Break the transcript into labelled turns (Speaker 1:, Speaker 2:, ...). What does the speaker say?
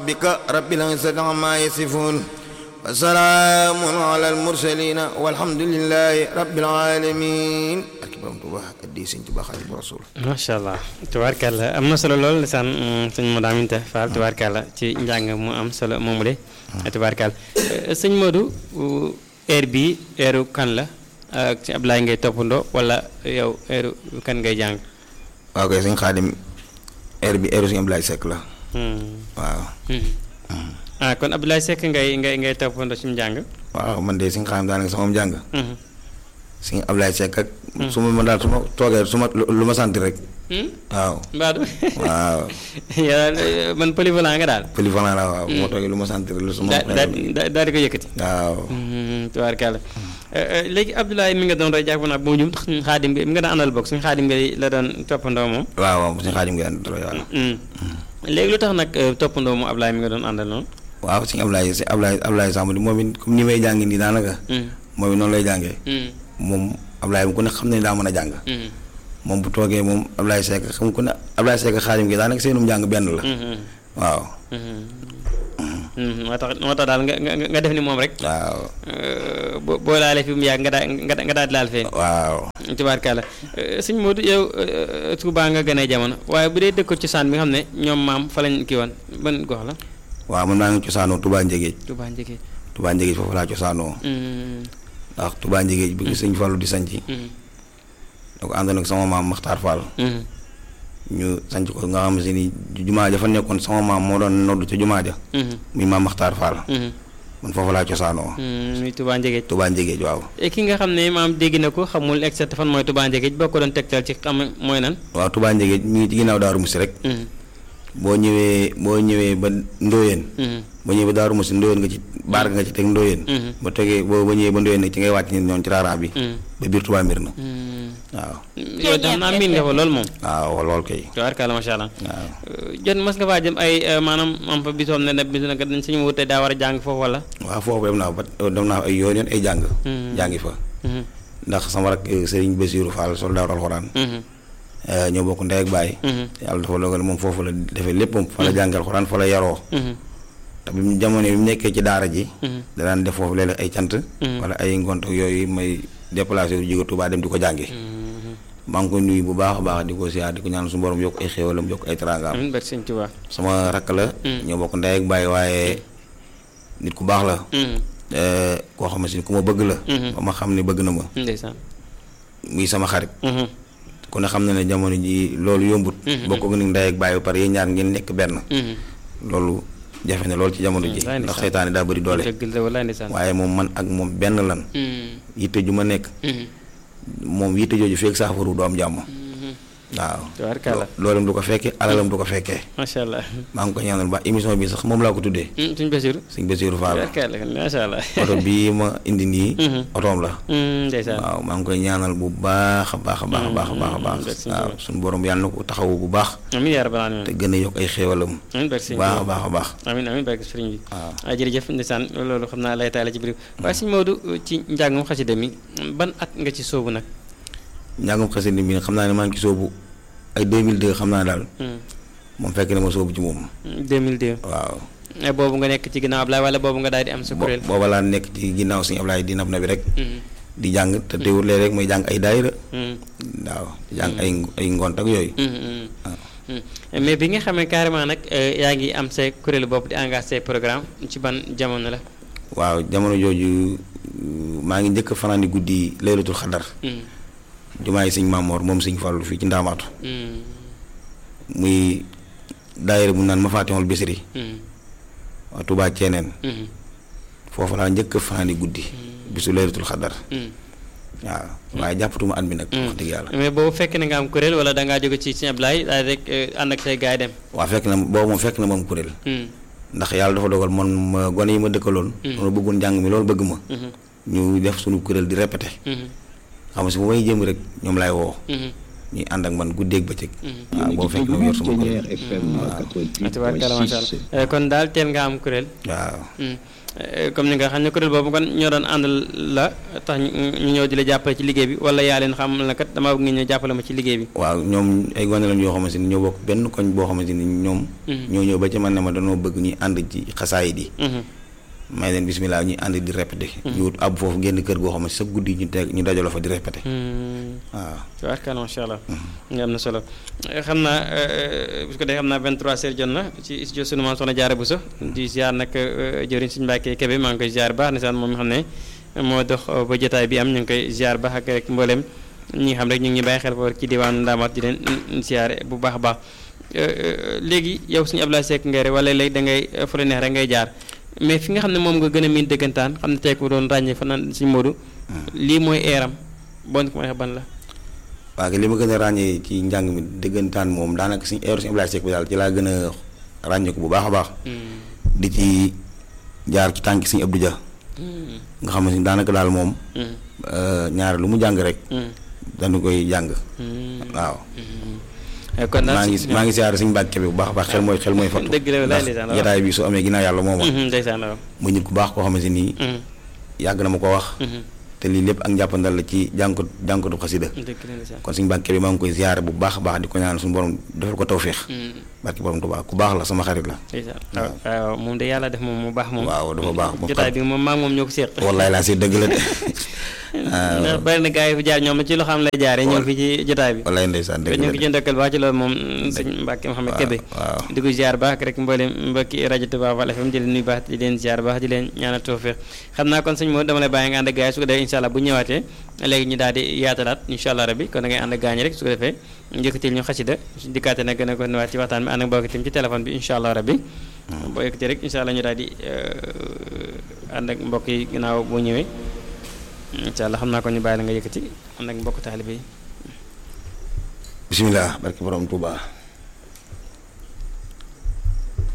Speaker 1: بك رب العزة عما يصفون وسلام على المرسلين والحمد لله رب العالمين ak borom Tuuba addi Sëñ Tuuba Xaadimu Rasuul
Speaker 2: macha allah tubaarkàlla am na solo lool lisaan sëñ Modou Aminta Fall tubaarkàlla ci njàng mu am solo moomu de tubaarkàlla sëñ Modou heure bii heure kan la ak ci Ablaye ngay toppandoo wala yow heure kan ngay jàng
Speaker 1: waaw kay sëñ Xaadim heure bi heure sëñ Ablaye Seck la waaw
Speaker 2: ah kon Abdoulaye Seck ngay ngay ngay toppandoo ci njàng
Speaker 1: waaw man de sëñ Xaadim daanaka sama njàng sëñ Ablaye Seck ak su ma ma daal su ma toogee su ma lu ma sant rek waaw
Speaker 2: mbaadu
Speaker 1: waaw
Speaker 2: yaa man polyvalent nga daal
Speaker 1: polyvalent la waaw bu ma toogee lu ma sant rek lu su ma
Speaker 2: daa daa daal di ko yëkkati
Speaker 1: waaw
Speaker 2: tubaarkàlla léegi Abdoulaye mi nga doon roy jàpp naa boo ñum xaadim bi mi nga daan àndal bokk suñu xaadim bi la doon toppandoo moom
Speaker 1: waaw waaw sëñ Xaadim ngi daan doy waaw
Speaker 2: léegi lu tax nag toppandoo mu Ablaye mi nga doon àndal noonu
Speaker 1: waaw sëñ Ablaye sëñ Ablaye Ablaye Samb moom it comme ni may jàngi nii daanaka moom it noonu lay jàngee moom Ablaye mu ku ne xam ne daa mën a jàng moom bu toogee moom Ablaye Seck xam ku ne Ablaye Seck Xaadim gi daanaka seenum jàng benn la waaw
Speaker 2: moo tax moo tax daal nga nga nga def ni moom rek
Speaker 1: waaw
Speaker 2: boo boo laalee fi mu yàgg nga daa nga daal di laal fee
Speaker 1: waaw
Speaker 2: tubaarkàlla sëñ Modou yow Touba nga gënee jamono waaye bu dee dëkk cosaan bi nga xam ne ñoom maam fa lañ kii woon ban gox la
Speaker 1: waaw man maa ngi cosaanoo Touba Njégéej
Speaker 2: Touba Njëgee
Speaker 1: Touba Njégéej foofu laa cosaanoo ndax Touba Njégéej bi sëñ Fallu di sanc da ko àndoon ak sama maam Maxtaar Fall ñu sanc ko nga xam si ni jumaa ja fa nekkoon sama maam moo doon noddu ca jumaa ja muy maam Maxtaar Fall man foofu laa cosaanoo
Speaker 2: muy Touba Njëgéej
Speaker 1: Touba Njégéej waaw
Speaker 2: ki nga xam ne maam dégg na ko xamul exact fan mooy Touba Njëgéej boo ko doon tegtal ci xam mooy nan
Speaker 1: waaw Touba Njégéej mi ngi ci ginnaaw Daaru Musi rek boo ñëwee boo ñëwee ba Ndóoyeen boo ñëwee ba Daaru Musi Ndóoyeen nga ci baar nga ci teg Ndóoyeen ba tegee boo ba ñëwee ba Ndóoyeen nag ci ngay wàcc nit ñoon ci raaraan bi ba biir Touba mbir na waaw
Speaker 2: yow dax naa miin nga fa loolu moom
Speaker 1: waaw lool kay
Speaker 2: tubaarkàlla macha allah
Speaker 1: waaw
Speaker 2: jot mas nga faa jëm ay maanaam am fa bisoom ne ne bis nag dañ suñu wutee daa war a jàng foofu wala
Speaker 1: waaw foofu dem naa fa dem naa fa ay yoon yoon ay jàng jàngi fa ndax sama rak Serigne Bassirou Fall soldaaru alxuraan ñoo bokk ndey ak baay yàlla dafa dogal moom foofu la defee lépp moom fa la jàngi alxuraan fa la yaroo te bi mu jamono bi mu nekkee ci daara ji danaan def foofu léeg-léeg ay cant wala ay ngont yooyu may déplacé wu jóge Touba dem di ko jàngi maa ngi koy nuyu bu baax a baax di ko siyaar di ko ñaan suñu borom yokk ay xéewalam yokk ay teraangaam
Speaker 2: amiin barke Sëñ Tuubaa
Speaker 1: sama rakk la ñoo bokk ndey ak baay waaye nit ku baax la koo xam ne si ku ma bëgg la ba ma xam ne bëgg na ma
Speaker 2: ndeysaan
Speaker 1: muy sama xarit ku ne xam na ne jamono ji loolu yombut bokk ak ni ndey ak baay ba pare yéen ñaar ngeen nekk benn loolu jafe na loolu ci jamono ji ndax seytaane daa bëri doole
Speaker 2: dëgg la walaay ndeysaan
Speaker 1: waaye moom man ak moom benn lan yitte ju ma nekk moom yitte jooju feeg saafaru du am jàmm waaw
Speaker 2: tubaarkàlla
Speaker 1: loolam du ko fekkee alalam du ko fekkee
Speaker 2: macha allah
Speaker 1: maa ngi ko ñaanal ba émission bi sax moom laa ko tuddee
Speaker 2: suñ Basiru
Speaker 1: sëñ Basiru Fall
Speaker 2: tubaarkàlla macha allah
Speaker 1: oto bii ma indi nii otoom la
Speaker 2: ndeysaan
Speaker 1: waaw maa ngi koy ñaanal bu baax a baax a baax a baax a baax a baax waaw suñu borom yàlla na ko taxawu bu baax
Speaker 2: amiin yaa rabbal aalamiin
Speaker 1: te gën a yokk ay xéewalam
Speaker 2: amiin barke Sëñ
Speaker 1: baax a baax a baax
Speaker 2: amiin amiin barke sëriñ bi
Speaker 1: waaw
Speaker 2: waaw jërëjëf ndeysaan loolu xam naa lay taale ci biir waaye sëñ Maodo ci njàngum xasida mi ban at nga ci soobu nag
Speaker 1: njàngum xasida mi xam naa ne maa ngi ci soobu ay 2002 xam naa daal moom fekk na ma soobu ci moom
Speaker 2: 2002
Speaker 1: waaw
Speaker 2: boobu nga nekk ci ginnaaw Ablaye wala boobu nga daal di am sa kuréel
Speaker 1: booba laa nekk ci ginnaaw suñu Ablaye di nab na bi rek di jàng te teewul léeg rek may jàng ay daayira waaw di jàng ay ay ngont ak yooyu
Speaker 2: mais bi nga xamee carrément nag yaa ngi am say kuréelu bopp di engagé say programme ci ban jamono la
Speaker 1: waaw jamono jooju maa ngi njëkk fanaan di guddi laylatul xadar jumaa yi sëñ Maamoor moom sëñ Fallu fii ci ndaamaatu muy daayira bu naan ma faatixul bisri waa Tuubaa ceeneen foofu laa njëkk fanaan di guddi bisu laylatul xadar waaw waaye jàppatuma at mi nag wax dëgg yàlla
Speaker 2: mais boobu fekk na nga am kuréel wala dangaa jóge ci sëñ Ablaye daal rek ànd ak say gaay dem
Speaker 1: waaw fekk na boobu moom fekk na moom kuréel ndax yàlla dafa dogal man ma gone yi ma dëkkaloon loolu bëggoon njàng mi loolu bëgg ma ñu def suñu kuréel di répété xam nga si bu may jëm rek ñoom laay woo ñuy ànd ak man guddeeg bëccëg waaw boo fekk na yor sama kuréel
Speaker 2: tubaarkalla macha allah kon daal teel nga am kuréel
Speaker 1: waaw
Speaker 2: comme ni nga xam ne kuréel boobu kon ñoo doon ànd la tax ñu ñëw di la jàppale ci liggéey bi wala yaa leen xam na kat damaa bëgg nga ñëw jàppale ma ci liggéey bi
Speaker 1: waaw ñoom ay gone lañ yoo xamante ni ñoo bokk benn koñ boo xamante ni ñoom ñoo ñëw ba ci man ne ma dañoo bëgg ñuy ànd ci xasaayid yi may leen bismillah ñuy ànd di répété ñu wut ab foofu génn kër goo xam ne sa guddi ñu teg ñu dajaloo fa di répété waaw
Speaker 2: tubaarkalla macha allah nga am na solo xam naa bu ko dee xam naa 23 heures jot na ci studio sunu maam soxna Jaara Buso di ziar nag jëriñ suñu Mbàkke Kebe maa ngi koy ziar baax nisaan moom mi xam ne moo dox ba jotaay bi am ñu ngi koy ziar baax ak rek mboolem ñi nga xam rek ñu ngi bàyyi xel foofu ci diwaanu Ndaamaat di leen ziar bu baax a baax léegi yow suñu Ablaye Seck ngay rek wala léegi da ngay fu la neex rek ngay jaar mais fi nga xam ne moom nga gën a miin dëggantaan xam ne tey ko doon ràññee fa naan suñu Modou lii mooy eeram bon ko ma ban la
Speaker 1: waaw li ma gën a ràññee ci njàng mi dëggantaan moom daanaka suñu eeru suñu Ablaye Seck bi daal ci laa gën a ràññee ko bu baax a baax di ci jaar ci tànki suñu Abdou Dia nga xam ne daanaka daal moom ñaar lu mu jàng rek dañu koy jàng waaw
Speaker 2: kon
Speaker 1: maa ngi maa ngi siyaare suñu Mbàkke bi bu baax a baax xel mooy xel mooy fattu
Speaker 2: dëgg la
Speaker 1: ndax
Speaker 2: ndeysaan waaw.
Speaker 1: jotaay bi su amee ginnaaw yàlla mooma
Speaker 2: ndeysaan waaw
Speaker 1: muy nit ku baax koo xamante nii yàgg na ma ko wax te lii lépp ak njàppandal la ci jànkot jànkatu xasida
Speaker 2: dëgg la ndeysaan
Speaker 1: kon suñu Mbàkke bi maa ngi koy siyaare bu baax a baax di ko ñaan suñu borom defal ko tawféex barki borom Tuubaa ku baax la sama xarit la
Speaker 2: ndeysaan waaw waaw moom de yàlla def moom mu baax moom
Speaker 1: waaw dafa baax moom
Speaker 2: jotaay bi moom maa ngi moom ñoo ko seq
Speaker 1: wallaay laa si dëgg la de
Speaker 2: ndax bari na gars yi fi jaar ñoom ci loo xam lay jaaree ñëw fi ci jotaay bi
Speaker 1: wallaay ndeysaan dëgg
Speaker 2: ñu
Speaker 1: la
Speaker 2: ngi
Speaker 1: de
Speaker 2: ci ndokkal baax ci loolu moom sëñ Mbàkke Mouhamed Kébé
Speaker 1: waaw
Speaker 2: di ko ziar baax rek mboolem mbokki rajo Touba Fall FM di leen nuyu baax di leen ziar baax di leen ñaanal tawfeex xam naa kon sëñ moo dama lay bàyyi nga ànd ak gars yi su ko defee incha allah bu ñëwaatee léegi ñu daal di yaatalaat incha allah rabbi kon da ngay ànd ak gars ñi rek su ko defee njëkkatil ñu xasida su dikkaate nag gën a ko nuwaat ci waxtaan bi ànd ak mbokk itam ci téléphone bi incha allah rabbi boo yëkkatee rek incha allah ñu daal di ànd ak mbokk yi ginnaaw boo ñëwee incha allah xam naa ko ñu bàyyi la nga yëkkati ànd ak mbokk taalibe yi
Speaker 1: bisimilah barki borom Tuubaa